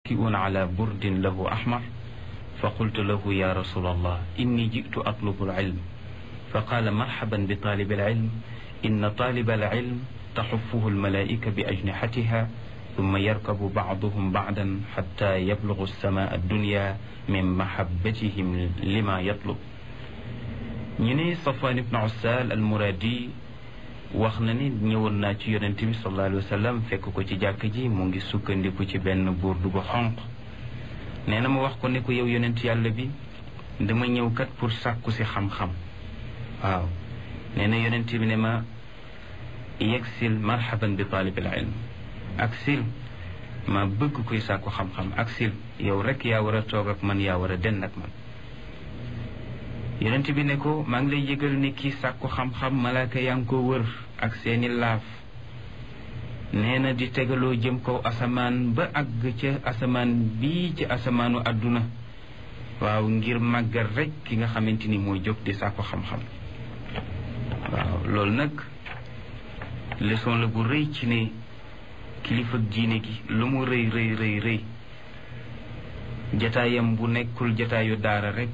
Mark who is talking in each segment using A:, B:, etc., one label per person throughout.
A: متكئ على برد له أحمر فقلت له يا رسول الله إني جئت أطلب العلم فقال مرحبا بطالب العلم إن طالب العلم تحفه الملائكة بأجنحتها ثم يركب بعضهم بعدا حتى يبلغ السماء الدنيا من محبتهم لما يطلب ñene Safwan ibn Ussal al-Muradi wax na ni ñëwoon naa ci yonent bi sallallahu alayhi wa sallam fekk ko ci jàkk ji mu ngi sukkandiku ci benn burdu bu xonq nee na ma wax ko ne ko yow yonent yàlla bi dama ñëw kat pour sàkku si xam-xam waaw nee na yonent bi ne ma yegsil marhaban bi taalibil ilm ak sil ma bëgg kuy sàkku xam-xam ak sil yow rek yaa war a toog ak man yaa war a den ak man yonent bi ne ko maa ngi lay yëgal ne kii sàkku xam-xam malaaka yaa ngi ko wër ak seeni laaf nee na di tegaloo jëm kaw asamaan ba àgg ca asamaan bii ci asamaanu àdduna waaw ngir màggal rek ki nga xamante ni mooy jóg di sàkku xam-xam waaw loolu nag leçon la bu rëy ci ne kilifa diine gi lu mu rëy rëy rëy rëy jataayam bu nekkul jataayu daara rek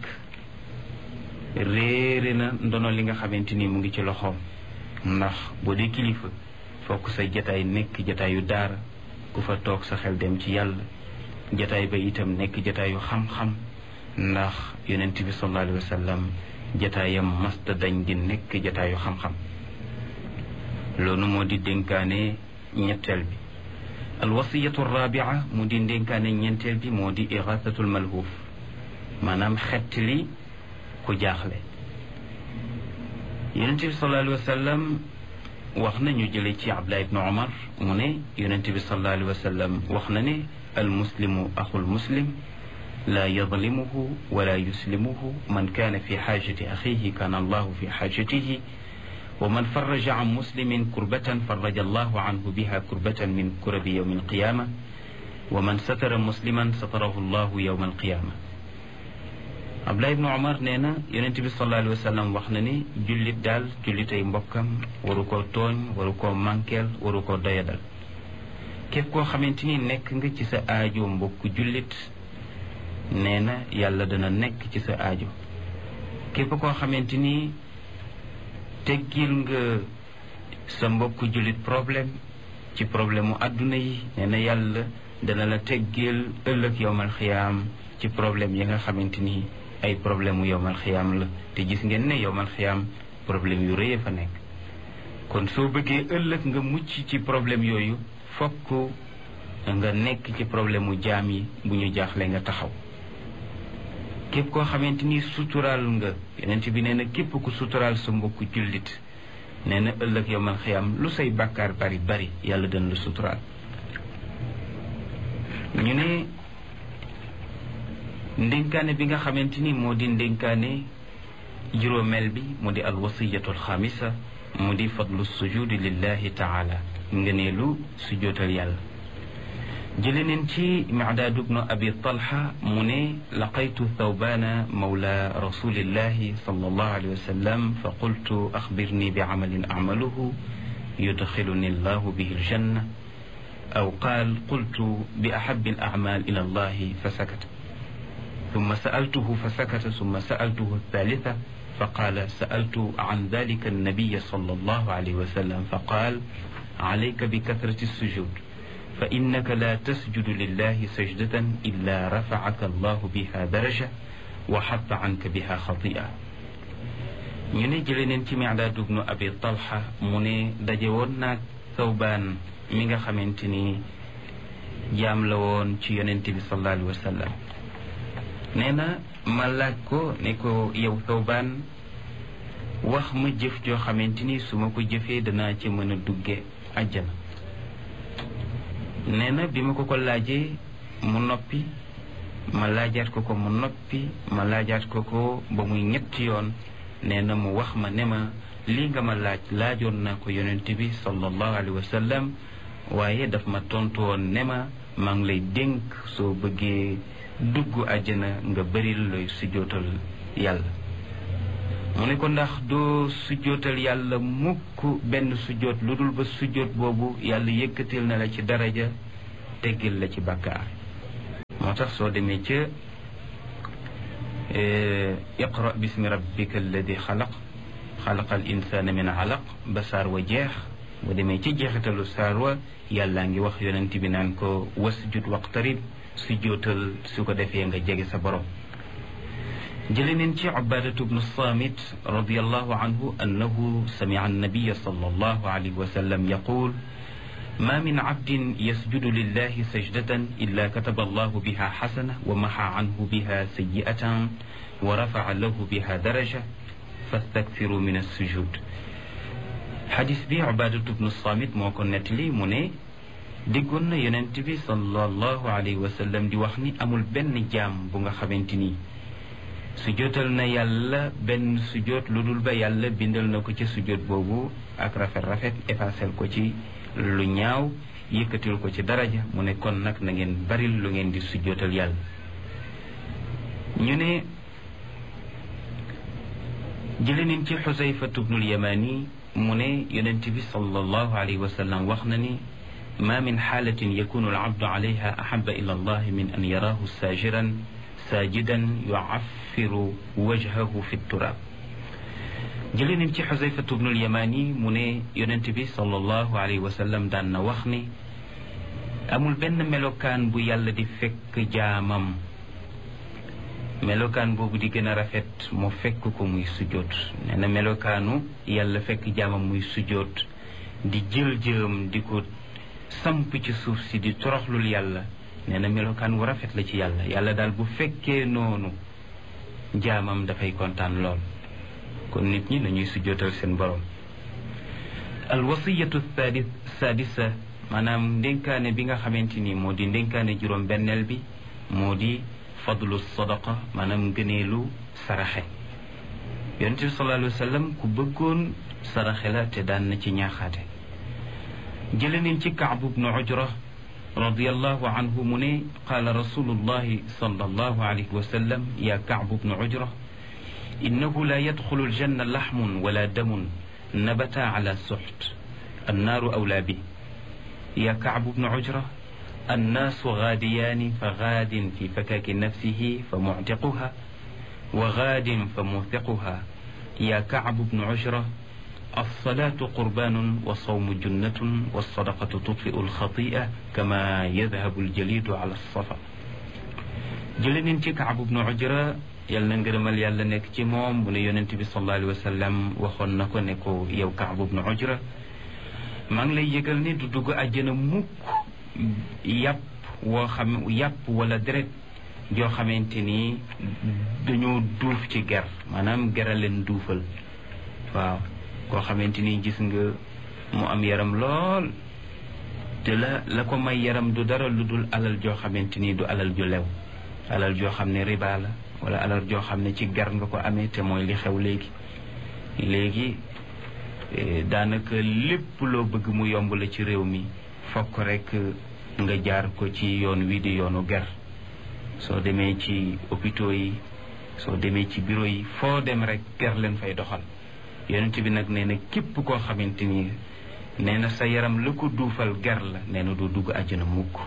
A: réere na ndono li nga xamante ni mu ngi ci loxoom ndax boo dee kilifa fokk sa jataay nekk jataayu daara ku fa toog sa xel dem ci yàlla jataay ba itam nekk jataayu xam-xam ndax yonent bi sallallahu alayhi wa sallam jataayam masta dañ di nekk jataayu xam-xam loolu moo di dénkaane ñetteel bi alwasiyatu rabia mu di dénkaane ñeenteel bi moo di irasatul malhuuf maanaam xett li ku jaaxle yonent bi sallallahu alayhi wa sallam wax na ñu jële ci abdullah ibnu omar mu ne yonent bi sallallahu alayhi wa sallam wax na ne almuslimu axul muslim la yadlimuhu wala yuslimuhu man kaana fi xaajati axihi kaana allahu fi xaajatihi wa man faraja an muslimin kurbatan faraja allahu anhu biha kurbatan min kurabi yowmi alqiyama wa man satara musliman satarahu allahu yowma alqiyama Abdullah ibnu Omar nee na yonent bi sallallahu alayhi wa sallam wax na ni jullit daal jullitay mbokkam waru koo tooñ waru koo mànkeel waru koo doyadal képp koo xamante ni nekk nga ci sa aajo mbokku jullit nee na yàlla dana nekk ci sa aajo képp koo xamante ni teggil nga sa mbokku jullit problème ci problème mu àdduna yi nee na yàlla dana la teggil ëllëg yowmal xiyaam ci problème yi nga xamante ni ay problème mu yowmal xiyaam la te gis ngeen ne yowmal xiyaam problème yu rëy fa nekk kon soo bëggee ëllëg nga mucc ci problème yooyu fokk nga nekk ci problème mu jaam yi bu ñu jaaxle nga taxaw képp koo xamante ni suturaal nga yonent bi nee na képp ku suturaal sa mbokku jullit nee na ëllëg yowmal xiyaam lu say bàkkaar bari bari yàlla dana la suturaal ñu ne ndénkaane bi nga xamante ni moo di ndénkaane juróomeel bi mu di alwasiyatu alxamisa mu di fadlu sujudi lillahi taala ngëneelu sujootal yàlla jële neen ci micdaad bnu abi talha mu ne laqaytu thawbana mawla rasulillahi sallallahu alayhi wa sallam fa qultu axbirni bi camalin acmaluhu yudxiluni allahu bihi aljanna aw qaal qultu bi axabi alacmal ila allahi fa sakata ثم سألته فسكت ثم سألته الثالثة فقال سألت عن ذلك النبي صلى الله عليه وسلم فقال عليك بكثرة السجود فإنك لا تسجد لله سجدة إلا رفعك الله بها درجة وحط عنك بها خطيئة ñu ne jële neen ci Mi'daad ibnu Abi Talha mu ne daje woon naag Thawbaan mi nga xamante ni jaam la woon ci yonent bi sallallahu alayhi wa sallam nee na ma laaj ko ne ko yow Thawbaan wax ma jëf joo xamante ni su ma ko jëfee danaa ci mën a dugge àjjana nee na bi ma ko ko laajee mu noppi ma laajaat ko ko mu noppi ma laajaat ko ko ba muy ñetti yoon nee na mu wax ma ne ma lii nga ma laaj laajoon naa ko yonent bi sallallahu alayhi wa sallam waaye daf ma tontu woon ne ma maa ngi lay dénk soo bëggee dugg àjjana nga bëril looy sujjootal yàlla mu ne ko ndax doo sujjootal yàlla mukk benn sujjoot lu dul ba sujjoot boobu yàlla yëkkatil na la ci daraja teggil la ci bàkkaar moo tax soo demee ca iqra bismi rabbika alladi xalaq xalaqal insana min alaq ba saar wa jeex boo demee ci jeexitalu saar wa yàllaa ngi wax yonent bi naan ko wasjud waqtarib su jootal su ko defee nga jege sa borom jële neen ci ubadatu bnu samit radiallahu anhu annahu samica annabiya sallallahu alayhi wa sallam yaqul ما من عبد يسجد لله سجدة إلا كتب الله بها حسنة ومحى عنه بها سيئة ورفع له بها درجة فاستكثروا من السجود حديث بي عبادة بن الصامت moo ko nettali mu ne déggoon na yonent bi sallallahu alayhi wa sallam di wax ni amul benn jaam bu nga xamante ni sujootal na yàlla benn sujoot lu dul ba yàlla bindal na ko ci sujoot boobu ak rafet rafet effacel ko ci lu ñaaw yëkkatil ko ci daraja mu ne kon nag na ngeen baril lu ngeen di sujjootal yàlla ñu ne jële nañ ci xusayfatu bnul yamani mu ne yonent bi sallallahu alayhi wa sallam wax na ni ma min xaalatin yakunu alabdu alayha ahaba ila allah min an yaraahu saajiran saajidan yucaffiru wajhahu fi turaab jëlee nañ ci xusayfatu bnul yamani mu ne yonent bi sallallahu alayhi wa sallam daan na wax ni amul benn melokaan bu yàlla di fekk jaamam melokaan boobu di gën a rafet mu fekk ko muy sujjoot nee na melokaanu yàlla fekk jaamam muy sujjoot di jël jëm di ko samp ci suuf si di toroxlul yàlla nee na melokaan wu rafet la ci yàlla yàlla daal bu fekkee noonu jaamam dafay kontaan lool kon nit ñi nañuy sujjootal seen borom alwasiyatu thadi sadisa maanaam ndénkaane bi nga xamante ni moo di ndénkaane juróom benneel bi moo di fadlu sadaqa maanaam gëneelu saraxe yonent bi sallallahu alayhi wa sallam ku bëggoon saraxe la te daan na ci ñaaxaate jële nañ ci kaabu bnu ujra radiallahu anhu mu ne qaala rasulullahi sallallahu alayhi wa sallam ya kaabu bnu ujra إنه لا يدخل الجنة لحم ولا دم نبت على سحت النار أولى به يا كعب بن عجرة الناس غاديان فغاد في فكاك نفسه فمعتقها وغاد فموثقها يا كعب بن عجرة الصلاة قربان والصوم جنة والصدقة تطفئ الخطيئة كما يذهب الجليد على الصفا جلن كعب بن عجرة yal na ngërëmal yàlla nekk ci moom mu ne yonent bi sallallahu alayhi wa sallam waxoon na ko ne ko yow Kaab ibnu Ujra maa ngi lay yëgal ne du dugg àjjana mukk yàpp woo xam yàpp wala deret joo xamante ni dañoo duuf ci ger maanaam gera leen duufal waaw koo xamante ni gis nga mu am yaram lool te la la ko may yaram du dara lu dul alal joo xamante ni du alal ju lew alal joo xam ne riba la wala alal joo xam ne ci gar nga ko amee te mooy li xew léegi léegi daanaka lépp loo bëgg mu yomb la ci réew mi fokk rek nga jaar ko ci yoon wi di yoonu ger soo demee ci hôpitaux yi soo demee ci bureau yi foo dem rek ger leen fay doxal yonent bi nag nee na képp koo xamante ni nee na sa yaram la ko duufal ger la nee na doo dugg àjjana mukk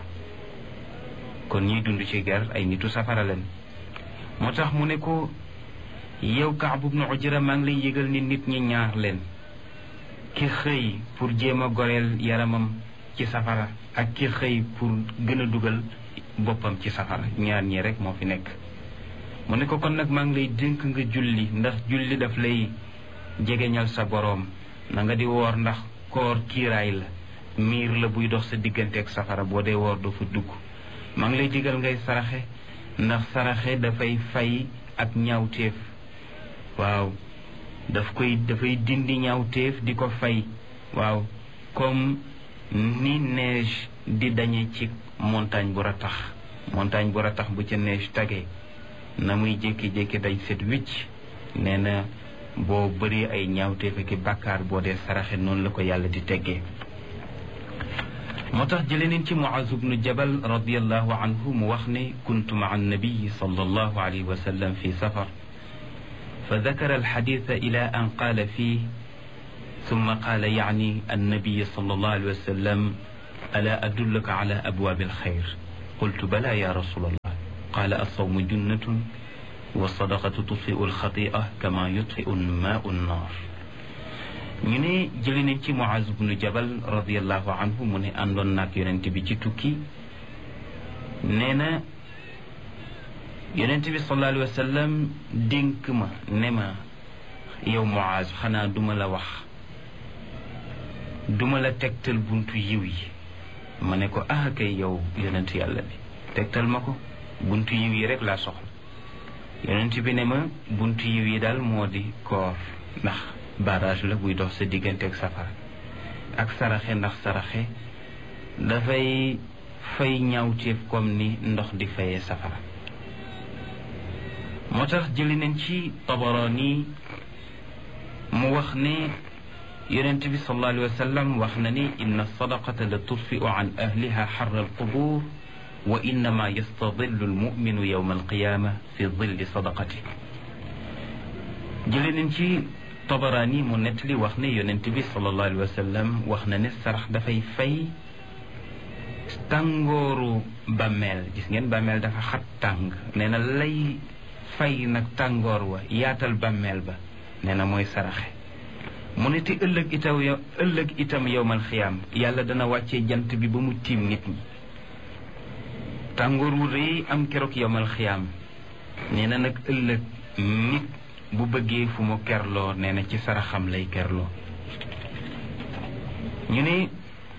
A: kon ñiy dund ci ger ay nitu safara leen moo tax mu ne ko yow Kaab ibnu Ujra maa ngi lay yëgal ni nit ñi ñaar leen ki xëy pour jéem a goreel yaramam ci safara ak ki xëy pour gën a dugal boppam ci safara ñaar ñi rek moo fi nekk mu ne ko kon nag maa ngi lay dénk nga julli ndax julli daf lay jegeñal sa boroom na nga di woor ndax koor kiiraay la miir la buy dox sa diggante ak safara boo dee woor doo fa dugg maa ngi lay digal ngay saraxe ndax saraxe dafay fay ak ñaawteef waaw daf koy dafay dindi ñaawteef di ko fay waaw comme ni neige di dañe ci montagne bu ratax montagne bu ratax bu ca neige tagee na muy jékki-jékki day set wicc nee na boo bëree ay ñaawteef ak bàkkaar boo dee saraxe noonu la ko yàlla di teggee moo tax jële nañ ci Muaz bnu Jabal radiallahu anhu mu wax ne kuntu maa annabiyi sallallahu alayhi wa sallam fi safar fa dakara alxaditha ila an qaala fii ثم قال يعني النبي صلى الله عليه وسلم ألا أدلك على أبواب الخير قلت بلى يا رسول الله qaala alsawmu junnatun wa sadaqatu tutfiu alxatia kama yutfiu maau nnaar ñu ne jëli nañ ci Muaz bnu Jabal radiallahu anhu mu ne àndoon naag yonent bi ci tukki nee na yonent bi sallallahu alayhi wa sallam dénk ma ne ma yow Muaz xanaa duma la wax duma la tegtal buntu yiw yi ma ne ko ah kay yow yonent yàlla bi tegtal ma ko buntu yiw yi rek laa soxla yonent bi ne ma buntu yiw yi daal moo di koor ndax barrage la buy dox sa diggante ak safara ak saraxe ndax saraxe dafay fay ñaawteef comme ni ndox di fayee safara moo tax jëli nañ ci Tabarani mu wax ne yonent bi sallallahu alayhi wa sallam wax na ni inna sadaqata la tudfiu an ahliha xarra alqubur wa innama yastadillu almuminu yowma alqiyama fi dilli sadaqati jëli nañ ci Tabarani mu nettali wax ne yonent bi sallallahu alayhi wa sallam wax na ne sarax dafay fay tàngooru bàmmeel gis ngeen bàmmeel dafa xat tàng nee na lay fay nag tàngoor wa yaatal bàmmeel ba nee na mooy saraxe mu ne te ëllëg itam yow ëllëg itam yowmal xiyaam yàlla dana wàccee jant bi ba mu tiim nit ñi tàngoor wu rëy am keroog yowmal xiyaam nee na nag ëllëg nit bu bëggee fu mu kerloo nee na ci saraxam lay kerloo ñu ne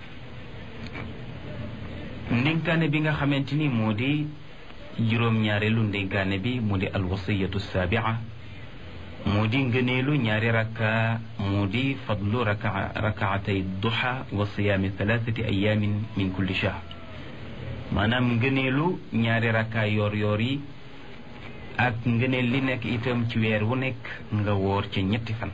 A: ndénkaane bi nga xamante ni moo di juróom-ñaareelu ndénkaane bi mu di alwasiyatu saabia moo di ngëneelu ñaari rakka moo di fadlu raka rakaatay duha wa siyaami thalathati ayamin min kulli shahr maanaam ngëneelu ñaari rakka yoor yoor yi ak ngëneel li nekk itam ci weer wu nekk nga woor ca ñetti fan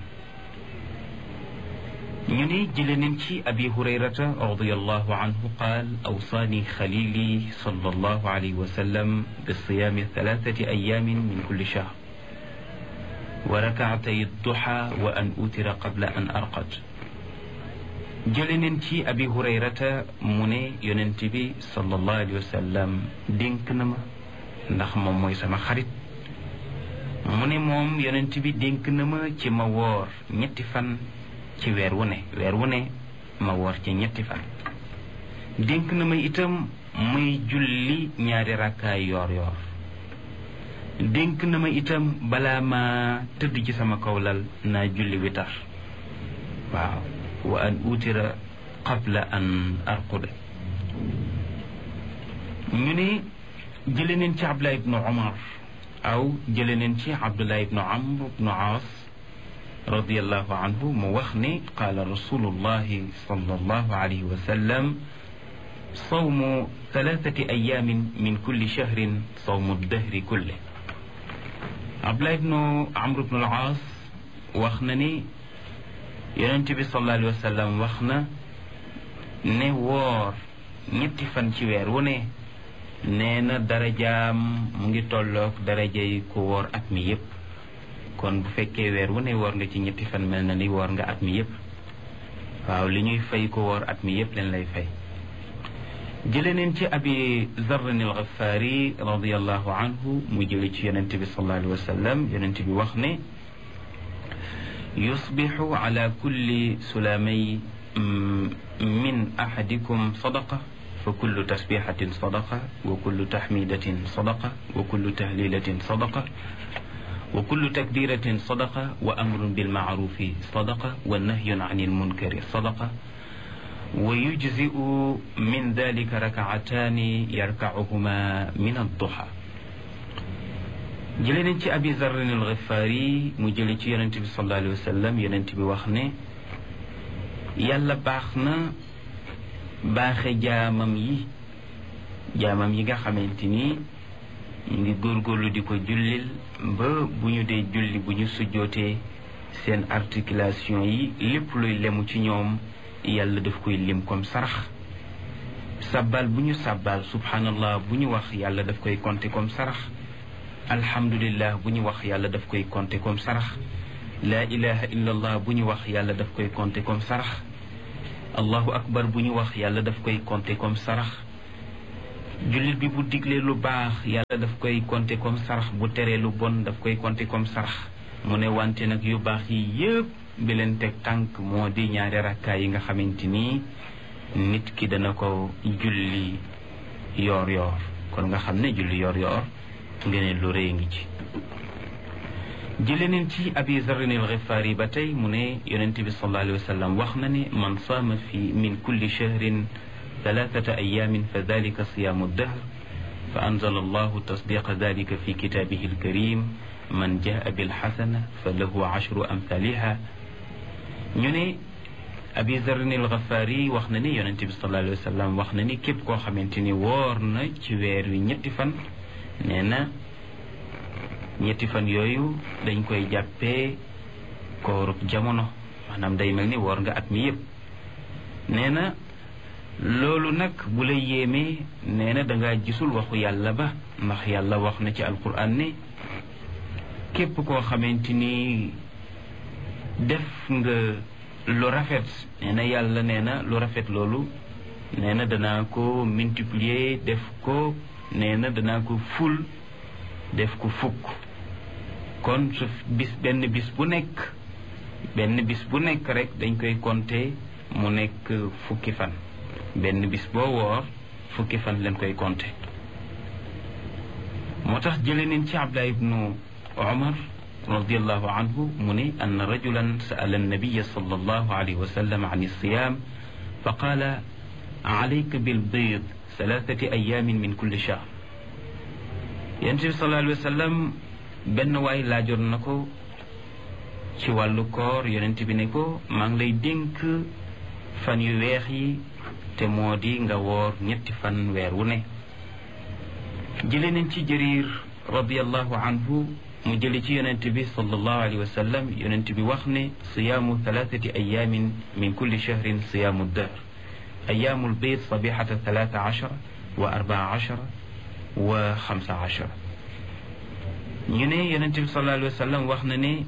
A: ñu ni jële nañ ci abi hurayrata radiallahu anhu qaal awsaani xalili sallallahu alayhi wa sallam bi siyaami thalathati ayamin min kulli shahr wa rakaatay duha wa an utira qabla an arqad jële nañ ci abi hurayrata mu ne yonent bi sallallahu alayhi wa sallam dénk na ma ndax moom mooy sama xarit mu ne moom yonent bi dénk na ma ci ma woor ñetti fan ci weer wu ne weer wu ne ma woor ci ñetti fan dénk na ma itam muy julli ñaari rakkaay yoor yoor dénk na ma itam balaa ma tëdd ci sama kawlal naa julli witar waaw wa an utira qabla an arquda ñu ne jële neen ci abdullah ibnu umar aw jële neen ci abdullah ibnu amr ibnu aas radiallahu anhu mu wax ne qaala rasulullahi sallallahu alayhi wa sallam sawmu thalathati ayamin min kulli shahrin sawmu dahri kulle abdullah ibnu amr ibnu al-aas wax na ni yonent bi sallallahu alayhi wa sallam wax na ne woor ñetti fan ci weer wu ne nee na darajaam mu ngi tolloog darajay ku woor at mi yépp kon bu fekkee weer wu ne woor nga ci ñetti fan mel na ni woor nga at mi yépp waaw li ñuy fay ko woor at mi yépp leen lay fay jële neen ci abi zarrin al-Ghaffaari radiallahu anhu mu jële ci yonent bi sallallahu alayhi wa sallam yonent bi wax ne yusbixu ala kulli sulamay min ahadikum sadaqa fa kullu tasbixatin sadaqa wa kullu taxmidatin sadaqa wa kullu tahlilatin sadaqa wa kullu takbiratin sadaqa wa amrun bilmaarufi sadaqa wa nahyun an ilmunkari sadaqa wa yujziu min dalika rakaataani yarkacuhuma min adduha jële nañ ci abi zarrin alxifaari mu jële ci yonente bi sallallahu alayhi wa sallam yonente bi wax ne yàlla baax na baaxe jaamam yi jaamam yi nga xamante ni ñu ngi góorgóorlu di ko jullil ba bu ñu dee julli bu ñu sujjootee seen articulation yi lépp luy lemu ci ñoom yàlla daf koy lim comme sarax sabbal bu ñu sabbal subhanallah bu ñu wax yàlla daf koy compter comme sarax alhamdulillah bu ñu wax yàlla daf koy compter comme sarax laa ilaha illa allah bu ñu wax yàlla daf koy compter comme sarax allahu akbar bu ñu wax yàlla daf koy compter comme sarax jullit bi bu diglee lu baax yàlla daf koy compter comme sarax bu teree lu bon daf koy compter comme sarax mu ne wante nag yu baax yi yëpp bi leen teg tànk moo di ñaari rakkaay yi nga xamante ni nit ki dana ko julli yoor yoor kon nga xam ne julli yoor yoor ngeen lu rëy ngi ci jële neen ci abi zarrin al xifaari ba tey mu ne yonente bi sallallahu alayhi wa sallam wax na ne man saama fi min kulli shahrin ثلاثة أيام فذلك صيام الدهر فأنزل الله تصديق ذلك في كتابه الكريم من جاء بالحسنة فله عشر أمثالها ñu abi zarrin al ghafari wax na ni yonente bi sallallahu alayhi wa sallam wax na ni képp koo xamante ni woor na ci weer wi ñetti fan nee na ñetti fan yooyu dañ koy jàppee koorub jamono maanaam day mel ni woor nga at mi yëpp nee na loolu nag bu la yéemee nee na dangaa gisul waxu yàlla ba ndax yàlla wax na ci alquran ne képp koo xamante ni def nga lu rafet nee na yàlla nee na lu rafet loolu nee na danaa ko multiplier def ko nee na danaa ko ful def ko fukk kon su bis benn bis bu nekk benn bis bu nekk rek dañ koy compter mu nekk fukki fan benn bis boo woor fukki fan leen koy compter moo tax jële neen ci Abdullah ibnu Umar radiallahu anhu mu ne ann rajulan sa'ala annabiya sallallahu alayhi wa sallam an alsiyam fa qaala alayka bilbiid thalathati ayamin min kulli shahr yonent bi sallallahu alayhi wa sallam benn waay laajoon na ko ci wàllu koor yonent bi ne ko maa ngi lay dénk fan yu weex yi te moo di nga woor ñetti fan weer wu ne jële nañ ci jëriir radiallahu anhu mu jële ci yonent bi sallallahu alayhi wa sallam yonent bi wax ne siyaamu thalathati ayamin min kulli shahrin siyaamu dahr ayaamul bayt sabihata thalatha ashara wa arbaa ashara wa xamsa ashara ñu ne yonent bi sallallahu alayhi wa sallam wax na ne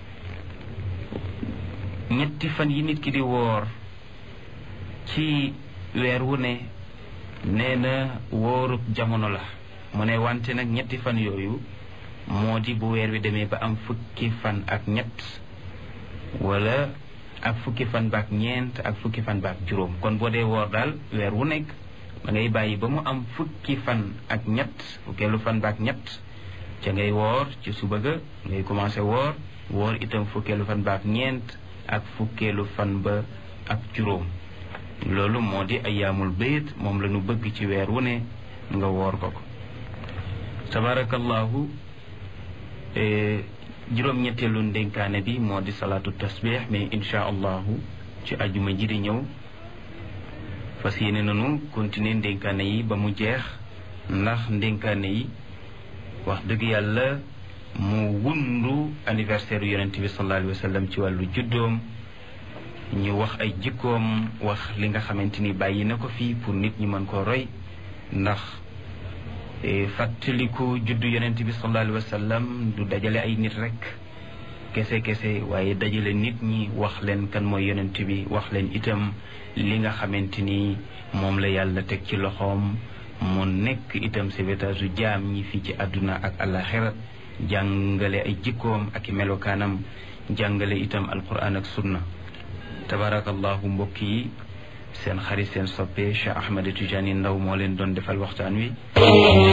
A: ñetti fan yi nit ki di woor ci weer wu ne nee na wóorub jamono la mu ne wante nag ñetti fan yooyu moo di bu weer wi demee ba am fukki fan ak ñett wala ak fukki fan baak ñeent ak fukki fan baak juróom kon boo dee woor daal weer wu nekk da ngay bàyyi ba mu am fukki fan ak ñett fukkeelu fan baak ñett ca ngay woor ci suba ga ngay commencé woor woor itam fukkeelu fan baak ñeent ak fukkeelu fan ba ak juróom loolu moo di ayaamul bayt moom la ñu bëgg ci weer wu ne nga woor ko ko tabarakallahu juróom-ñetteelu ndénkaane bi moo di salaatu tasbih mais insha allahu ci ajuma ji di ñëw fas yéene nanu continuer ndénkaane yi ba mu jeex ndax ndénkaane yi wax dëgg yàlla mu wundu anniversaire yonente bi sallallahu alayhi wa sallam ci wàllu juddoom ñu wax ay jikkoom wax li nga xamante ni bàyyi na ko fii pour nit ñi mën koo roy ndax fàttaliku juddu yonent bi sallallahu alayhi wa sallam du dajale ay nit rek kese kese waaye dajale nit ñi wax leen kan mooy yonent bi wax leen itam li nga xamante ni moom la yàlla teg ci loxoom mu nekk itam sauvetage jaam ñi fii ci àdduna ak àllaxira jàngale ay jikkoom ak i melokaanam jàngale itam alquran ak sunna tabarakallahu mbokk yi seen xarit seen soppe Cheikh Ahmed Tidiane Ndaw moo leen doon defal waxtaan wi